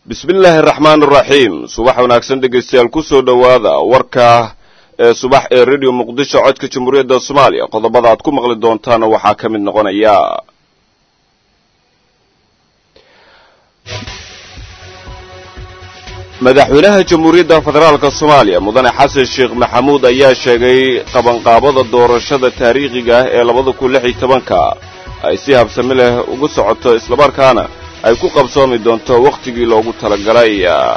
bismillaahi araxmaan araxiim subax wanaagsan dhegaystayaal kusoo dhowaada warka ee subax ee radio muqdisho codka jamhuuriyadda soomaaliya qodobada aad ku maqli doontaana waxaa ka mid noqonaya madaxweynaha jamhuuriyadda federaalk soomaaliya mudane xasan sheekh maxamuud ayaa sheegay qabanqaabada doorashada taariikhiga ah ee labada kun lix iyo tobanka ay si habsami leh ugu socoto islamarkaana ay ku qabsoomi doonto wakhtigii loogu talagalay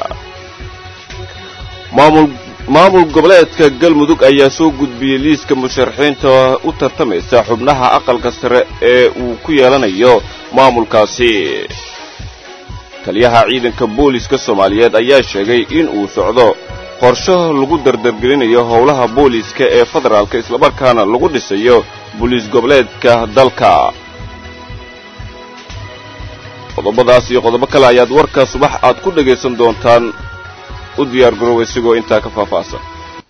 maamul goboleedka galmudug ayaa soo gudbiyey liiska musharaxiinta u tartamaysa xubnaha aqalka sare ee uu ku yeelanayo maamulkaasi taliyaha ciidanka booliska soomaaliyeed ayaa sheegay in uu socdo qorsho lagu dardargelinayo howlaha booliiska ee federaalka islamarkaana lagu dhisayo booliis goboleedka dalka qodobadaas iyo qodobo kale ayaad warka subax aad ku dhegaysan doontaan u diyaar garoowa isigoo intaa ka faahfaahsan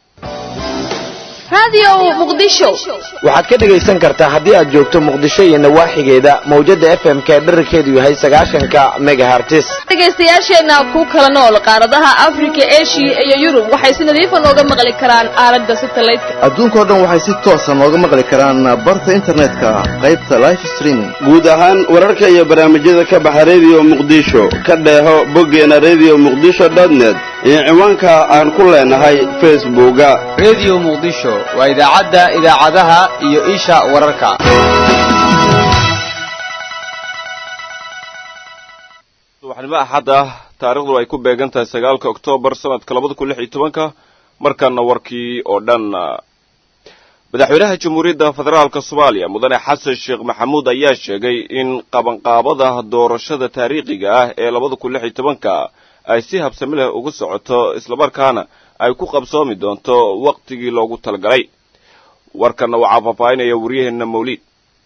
waxaad ka dhegaysan kartaa haddii aad joogto muqdisho iyo nawaaxigeeda mawjadda f m k dherarkeedu yahay sagaashanka megahartis dhegaystayaasheenna ku kala nool qaaradaha afrika eshiya iyo yurub waxay si nadiifa nooga maqli karaan aalada satalaydka adduunkao dhan waxay si toosa nooga maqli karaan barta internetka qaybta life streaming guud ahaan wararka iyo barnaamijyada ka baxa rediyo muqdisho ka dheeho boggeena rediyo muqdisho dotnet iyo ciwaanka aan ku leenahay facebooka rediyo muqdisho waa idaacadda idaacadaha iyo isha wararka subaxnimo axad ah taarikhdu ay ku beegan tahay sagaalka oktoobar sanadka labada kun lix iyo tobanka markaana warkii oo dhan madaxweynaha jamhuuriyadda federaalka soomaaliya mudane xasan sheekh maxamuud ayaa sheegay in qabanqaabada doorashada taariikhiga ah ee labada kun lix iyo tobanka ay si habsami leh ugu socoto islamarkaana ay ku qabsoomi doonto wakhtigii loogu talagalay warkanna waxaa faahfaahinaya waryaheenna mawliid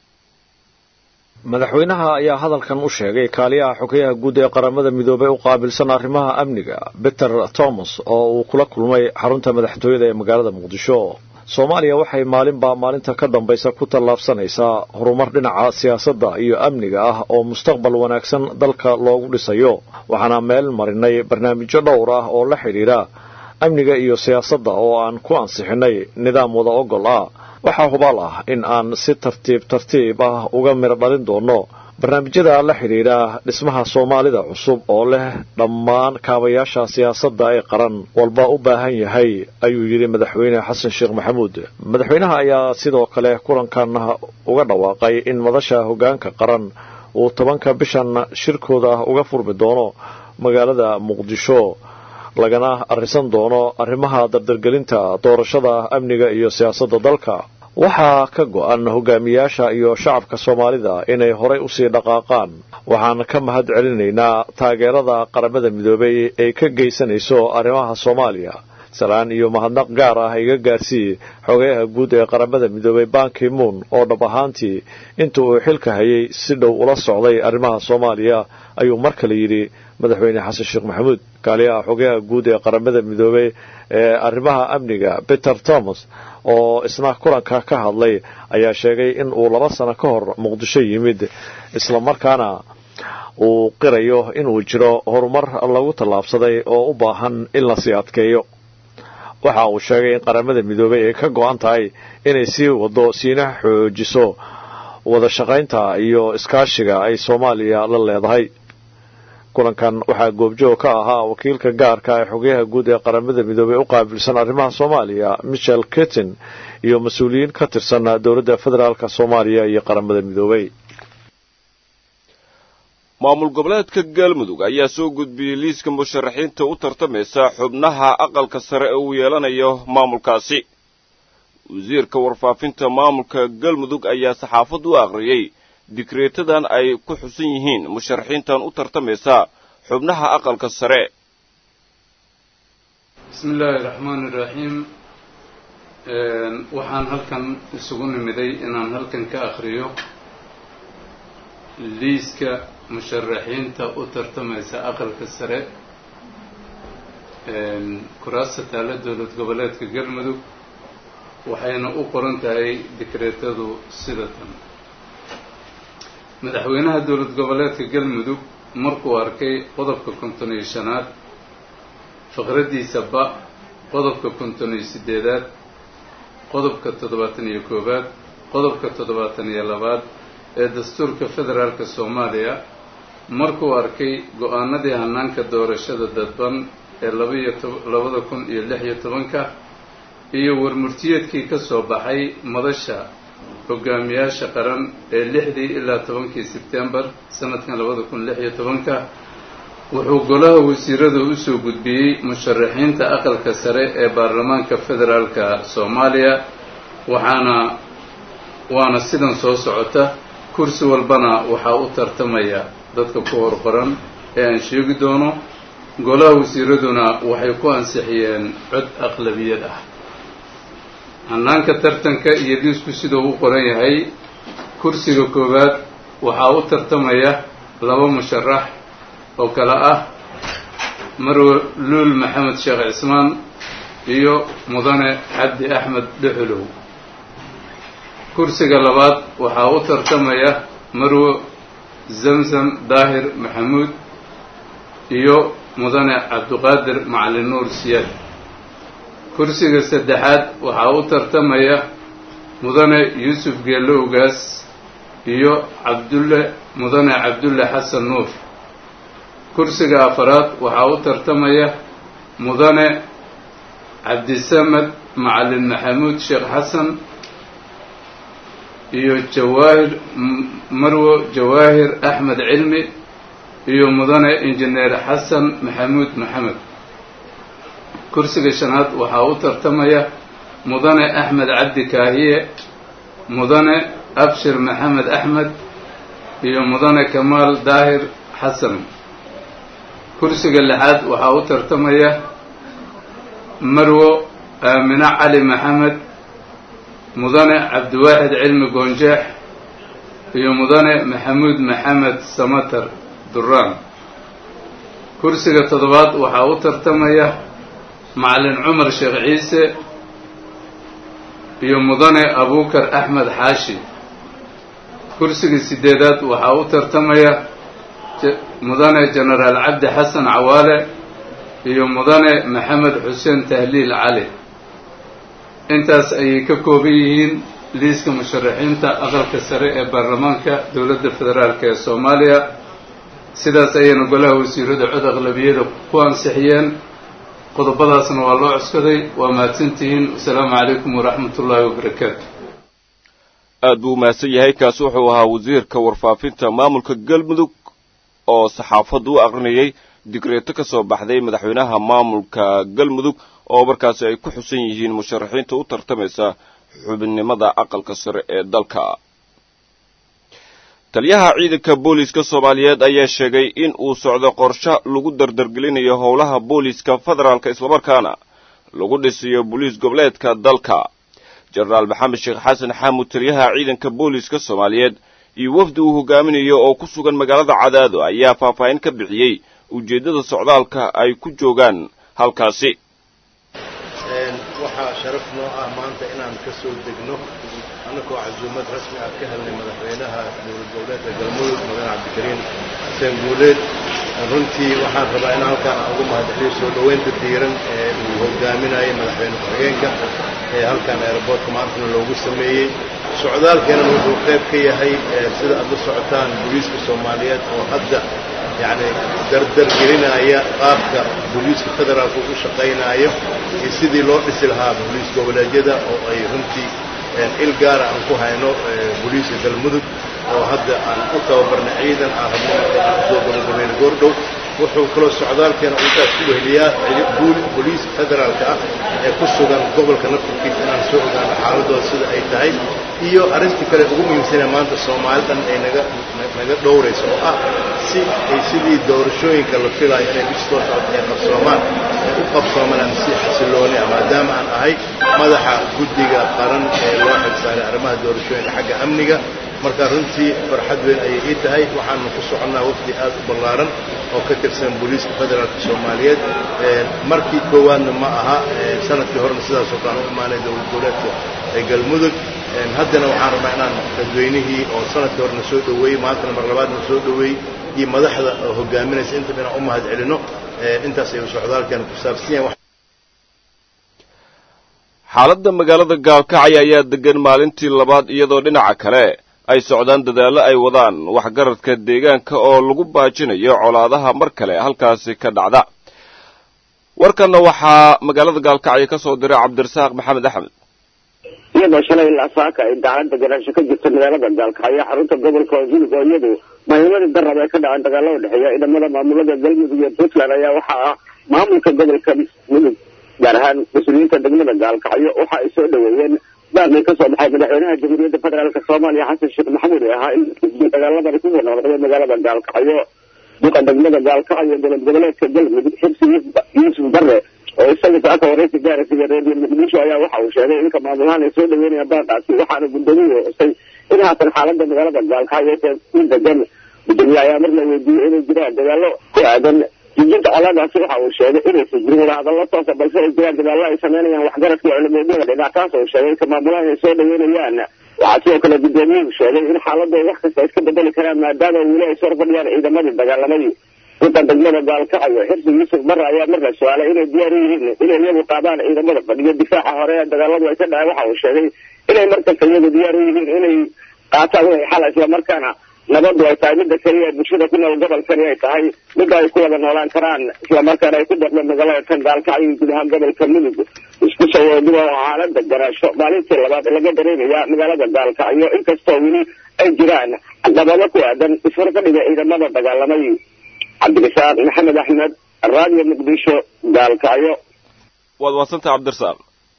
madaxweynaha ayaa hadalkan u sheegay kaaliyaha xogayaha guud ee qaramada midoobay u qaabilsan arrimaha amniga beter thomas oo uu kula kulmay xarunta madaxtooyada ee magaalada muqdisho soomaaliya waxay maalinbaa maalinta ka dambaysa ku tallaabsanaysaa horumar dhinaca siyaasadda iyo amniga ah oo mustaqbal wanaagsan dalka loogu dhisayo waxaana meel marinay barnaamijyo dhowr ah oo la xidhiidha amniga iyo siyaasadda oo aan ku ansixinnay nidaam wada ogol ah waxaa hubaal ah in aan si tartiib tartiib ah uga midho dhalin doonno barnaamijyada la xidhiidha dhismaha soomaalida cusub oo leh dhammaan kaabayaasha siyaasadda ee qaran walba u baahan yahay ayuu yidhi madaxweyne xasan sheekh maxamuud madaxweynaha ayaa sidoo kale kulankan uga dhawaaqay in madasha hoggaanka qaran uu tobanka bishan shirkooda uga furmi doono magaalada muqdisho lagana arrisan doono arrimaha dardargelinta doorashada amniga iyo siyaasadda dalka waxaa ka go'an hogaamiyaasha iyo shacabka soomaalida inay horay usii dhaqaaqaan waxaan ka mahad celinaynaa taageerada qaramada midoobay ay ka geysanayso arrimaha soomaaliya salaan iyo mahadnaq gaar ah iga gaarsii xogayaha guud ee qaramada midoobay banki moon oo dhab ahaantii inta uu xilka hayay si dhow ula socday arrimaha soomaaliya ayuu mar kale yidhi madaxweyne xasan sheekh maxamuud kaaliyaha xogayaha guud ee qaramada midoobey ee arrimaha amniga peter thomas oo isna kulanka ka hadlay ayaa sheegay in uu laba sano ka hor muqdisho yimid islamarkaana uu qirayo inuu jiro horumar lagu tallaabsaday oo u baahan in lasii adkeeyo waxa uu sheegay in qaramada midoobey ay ka go-an tahay inay sii wado siina xoojiso wada shaqaynta iyo iskaashiga ay soomaaliya la leedahay kulankan waxaa goobjoog ka ahaa wakiilka gaarka ee xogayaha guud ee qaramada midoobey u qaabilsan arrimaha soomaaliya michel ketin iyo mas-uuliyiin ka tirsan dowladda federaalk soomaaliya iyo qaramada midoobey maamul goboleedka galmudug ayaa soo gudbiyey liiska musharaxiinta u tartamaysa xubnaha aqalka sare ee uu yeelanayo maamulkaasi wasiirka warfaafinta maamulka galmudug ayaa saxaafad u akhriyey dikreetadan ay ku xusan yihiin musharaxiintan u tartamaysa xubnaha aqalka sare bismi illaahi raxmaani iraxiim waxaan halkan isugu nimiday inaan halkan ka akhriyo liiska musharaxiinta u tartamaysa aqalka sare kuraasta taalla dowlad goboleedka galmudug waxayna u qoran tahay dikreetadu sida tan madaxweynaha dowlad goboleedka galmudug markuu arkay qodobka konton iyo shanaad faqraddiisa ba qodobka konton iyo siddeedaad qodobka toddobaatan iyo koowaad qodobka toddobaatan iyo labaad ee dastuurka federaalka soomaaliya markuu arkay go-aanadii hanaanka doorashada dadban ee labaiyo labada kun iyo lix iyo tobanka iyo warmurtiyeedkii ka soo baxay madasha hogaamiyaasha qaran ee lixdii ilaa tobankii sebtembar sanadkan labada kun lix iyo tobanka wuxuu golaha wasiirada usoo gudbiyey musharaxiinta aqalka sare ee baarlamaanka federaalka soomaaliya waxaana waana sidan soo socota kursi walbana waxaa u tartamaya dadka ku hor qoran ee aan sheegi doono golaha wasiiraduna waxay ku ansixiyeen cod aqlabiyad ah hanaanka tartanka iyo liisku siduu u qoran yahay kursiga koowaad waxaa u tartamaya laba musharax oo kale ah marwe luul maxamed sheekh cismaan iyo mudane cabdi axmed dhuxulow kursiga labaad waxaa u tartamaya marwe zamzam daahir maxamuud iyo mudane cabdiqaadir macalin nuur siyaad kursiga saddexaad waxaa u tartamaya mudane yuusuf geelle ogaas iyo cabdulle mudane cabdulle xasan nuur kursiga afaraad waxaa u tartamaya mudane cabdisamed macalin maxamuud sheekh xasan iyo jawaahir marwo jawaahir axmed cilmi iyo mudane injineer xasan maxamuud maxamed kursiga shanaad waxaa u tartamaya mudane axmed cabdi kaahiye mudane abshir maxamed axmed iyo mudane kamaal daahir xasan kursiga lixaad waxaa u tartamaya marwo aamine cali maxamed mudane cabdiwaaxid cilmi goonjeex iyo mudane maxamuud maxamed samatar duraan kursiga toddobaad waxaa u tartamaya macalin cumar sheekh ciise iyo mudane abuukar axmed xaashi kursiga sideedaad waxaa u tartamaya mudane jenaraal cabdi xasan cawaale iyo mudane maxamed xuseen tahliil cali intaas ayay ka kooban yihiin liiska musharaxiinta aqalka sare ee baarlamaanka dowladda federaalk ee soomaaliya sidaas ayayna golaha wasiirada cod aqlabiyada ku ansixiyeen qodobadaasna waa loo cuskaday waa mahadsantihiin wasalaamu calaykum waraxmat ullaahi wabarakaatu aad buu umahadsan yahay kaasi wuxuu ahaa wasiirka warfaafinta maamulka galmudug oo saxaafaddu u aqrinayay digreeto ka soo baxday madaxweynaha maamulka galmudug oo markaasi ay ku xusan yihiin musharaxiinta u tartamaysa xubinimada aqalka sare ee dalka taliyaha ciidanka booliiska soomaaliyeed ayaa sheegay in uu socdo qorshe lagu dardargelinayo howlaha booliiska federaalka islamarkaana lagu dhisiyo boliis goboleedka dalka jenaraal maxamed sheekh xasan xaamud taliyaha ciidanka booliiska soomaaliyeed iyo wafdi uu hogaaminayo oo ku sugan magaalada cadaado ayaa faahfaahin ka bixiyey ujeeddada socdaalka ay ku joogaan halkaasi waxaa sharaf noo ah maanta inaan ka soo degno annagoo casuumad rasmi ah ka helnay madaxweynaha dowlad goboleedka galmudug mudane cabdikariim xuseen guuleed runtii waxaan rabaa in halkaan aan ugu mahadceliyo soo dhoweynta diiran ee uu hogaaminayay madaxweyne ku-xigeenka ee halkaan aeroboortka maantana loogu sameeyey socdaalkeenan wuxuu qayb ka yahay sida aad la socotaan booliiska soomaaliyeed oo hadda yacni dardargelinaya qaabka booliiska federaalka u shaqaynaayo iyo sidii loo dhisi lahaa booliis goboleedyada oo ay runtii il gaara aan ku hayno booliiska galmudug oo hadda aan u tababarnay ciidan aan rabno soo gabagabayna goordhow wuxuu kaloo socdaalkeena intaas ku weheliyaa booliiska federaalka ah ee ku sugan gobolka naftarkiisa inaan soo ogaano xaaladooda sida ay tahay iyo arrintii kale ugu muhiimsanee maanta soomaalidan ay naga naga dhowrayso oo ah si ay sidii doorashooyinka la filaayo inay bishi soo socota ay qabsoomaan ay u qabsoomaan si xasilooni ah maadaama aan ahay madaxa guddiga qaran ee loo xilsaaray arrimaha doorashooyinka xagga amniga marka runtii farxad weyn ayay ii tahay waxaanu ku soconnaa wafdi aad u ballaaran oo ka tirsan booliiska federaalka soomaaliyeed markii koowaadna ma aha sanadkii horena sidaasoo kale u imaanay dowlad goboleedka ee galmudug haddana waxaan rabaa inaan dadweynihii oo sanadkii horena soo dhoweeyey maantana mar labaadna soo dhoweeyey iyo madaxda hogaaminaysa intaba inaan u mahad celino intaas ayuu socdaalkeena ku saabsan yahay xaaladda magaalada gaalkacyo ayaa degan maalintii labaad iyadoo dhinaca kale ay socdaan dadaallo ay wadaan waxgaradka deegaanka oo lagu baajinayo colaadaha mar kale halkaasi ka dhacda warkanna waxaa magaalada gaalkacyo ka soo diray cabdirasaaq maxamed axmed iyadoo shalay ilaa saaka ay daclad deganaasho ka jirta magaalada gaalkacyo xarunta gobolka hudug oo iyadu mahimadii darab ee ka dhaceen dagaalo u dhexeeya ciidamada maamulada galmudug iyo puntland ayaa waxaa ah maamulka gobolka mudug gaar ahaan mas-uuliyiinta degmada gaalkacyo waxa ay soo dhaweeyeen baaqii kasoo baxay madaxweynaha jamhuuriyadda federaalk soomaaliya xasan sheekh maxamuud ee ahaa in dagaaladani kusoo noqday magaalada gaalkacyo duqa degmada gaalkacyo dowlad goboleedka galmudug xibsi yuusuf bare oo isaga saaka waraysi gaarasiga reediyo muqdisho ayaa waxa uu sheegay inka maamulahaan ay soo dhaweynayaan baaqaasi waxaana gudoomiyuhu xusay in haatan xaalada magaalada gaalkacyo u degan gudoomiye ayaa mar la weydiiyey inay jiraan dagaalo ku aadan jijinta colaadaasi waxa uu sheegay inaysan jirin wadahadallo toosa balse ay jiraan dadaallo ay sameynayaan waxgaradka culimadada dhinac taas oo sheegay inka maamulahan ay soo dhaweynayaan waxaa sidoo kale gudoomiyuhu sheegay in xaaladooda wax kasta ay iska bedeli karaan maadaama weli ay soo fadhiyaan ciidamadii dagaalamadii duqa degmada gaalkacyo xirsi yuusuf bare ayaa mar la su-aalay inay diyaar u yihiin inay iyagu qaadaan ciidamada fadhiyo difaaca hore ee dagaaladu ay ka dhaceen waxa uu sheegay inay markasta iyagu diyaar u yihiin inay qaataan wixii xal islamarkaana nabadu ay tahay midda keliya ee bulshada ku nool gobolkani ay tahay midda ay ku wada noolaan karaan islamarkaana ay ku dardo magaalada tan gaalkacyo iyo guud ahaan gobolka mudug isku soo wadiba oo xaalada garaasho maalintii labaad laga dareemaya magaalada gaalkacyo inkastoo weli ay jiraan caqabado ku aadan isfarfadhiga ciidamada dagaalamay cabdirasaaq maxamed axmed raadiyo muqdisho gaalkacyo waad wadsantah cabdirasaaq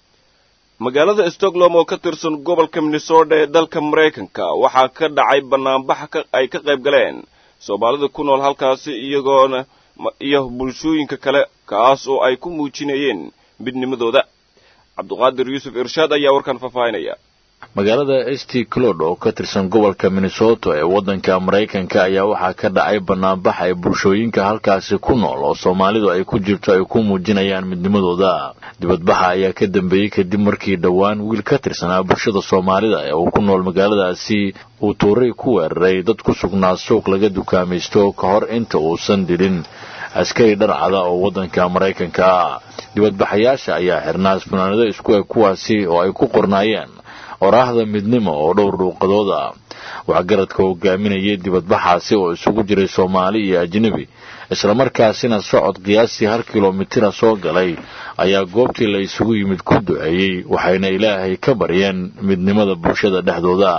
magaalada stockholm oo ka tirsan gobolka minnesota ee dalka maraykanka waxaa ka dhacay banaanbax ay ka qayb galeen soomaalida ku nool halkaasi iyagoona iyo bulshooyinka kale kaas oo ay ku muujinayeen midnimadooda cabduqaadir yuusuf irshaad ayaa warkan faahfaahinaya magaalada st clod oo ka tirsan gobolka minnesota ee waddanka maraykanka ayaa waxaa ka dhacay banaanbax ay bulshooyinka halkaasi ku nool oo soomaalidu ay ku jirto ay ku muujinayaan midnimadooda dibadbaxa ayaa ka dambeeyey kadib markii dhowaan wiil ka tirsanaa bulshada soomaalida ee uu ku nool magaaladaasi uu tuuray ku weeraray dad ku sugnaa suuq laga dukaamaysto ka hor inta uusan dilin askari dharcada oo waddanka maraykanka dibadbaxayaasha ayaa xirnaa funaanado isku eg kuwaasi oo ay ku qornaayeen oraahda midnimo oo dhowr dhuuqadood ah waxgaradka hogaaminayay dibadbaxaasi oo isugu jiray soomaali iyo ajnebi islamarkaasina socod qiyaastii hal kilomitira soo galay ayaa goobtii la isugu yimid ku duceeyey waxayna ilaahay ka baryeen midnimada bulshada dhexdooda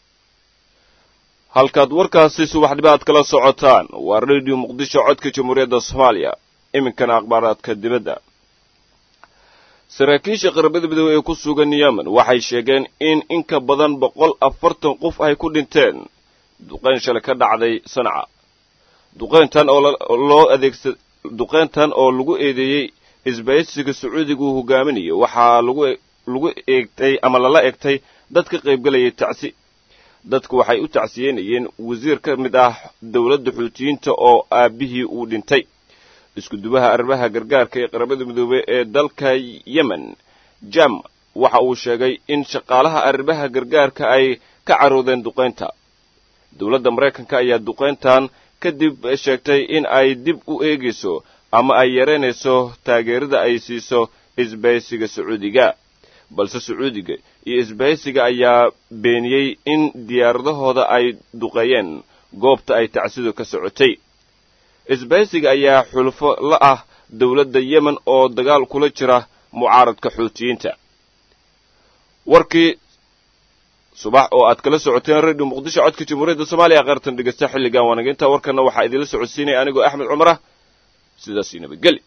halkaad warkaasi subaxnimo aad kala socotaan waa radio muqdisho codka jamhuuriyadda soomaaliya iminkana akhbaaraadka dibadda saraakiisha qaramada midoobe ee ku sugan yemen waxay sheegeen in in ka badan boqol afartan qof ay ku dhinteen duqayn shalay ka dhacday sanca duqayntan oo loo adeegsa duqayntan oo lagu eedeeyey isbaysiga sacuudiga uu hogaaminayo waxaa lagu lagu eegtay ama lala egtay dad ka qaybgalayay tacsi dadku waxay u tacsiyeynayeen wasiir ka mid ah dowladda xuutiyiinta oo aabbihii uu dhintay iskudubaha arrimaha gargaarka ee qaramada midoobey ee dalka yemen jam waxa uu sheegay in shaqaalaha arrimaha gargaarka ay ka caroodeen duqaynta dowladda maraykanka ayaa duqayntan kadib sheegtay in ay dib u eegayso ama ay yaraynayso taageerada ay siiso isbaysiga sacuudiga balse sacuudiga iyo isbahaysiga ayaa beeniyey in diyaaradahooda ay duqeeyeen goobta ay tacsidu ka socotay isbahaysiga ayaa xulfo la ah dowladda yemen oo dagaal kula jira mucaaradka xuutiyiinta warkii subax oo aad kala socoteen radio muqdisho codka jamhuuriyadda soomaaliya qaartan dhegeysta xilligan waanaga intaa warkana waxaa idinla socodsiinaya anigoo axmed cumar ah sidaasii nabadgeli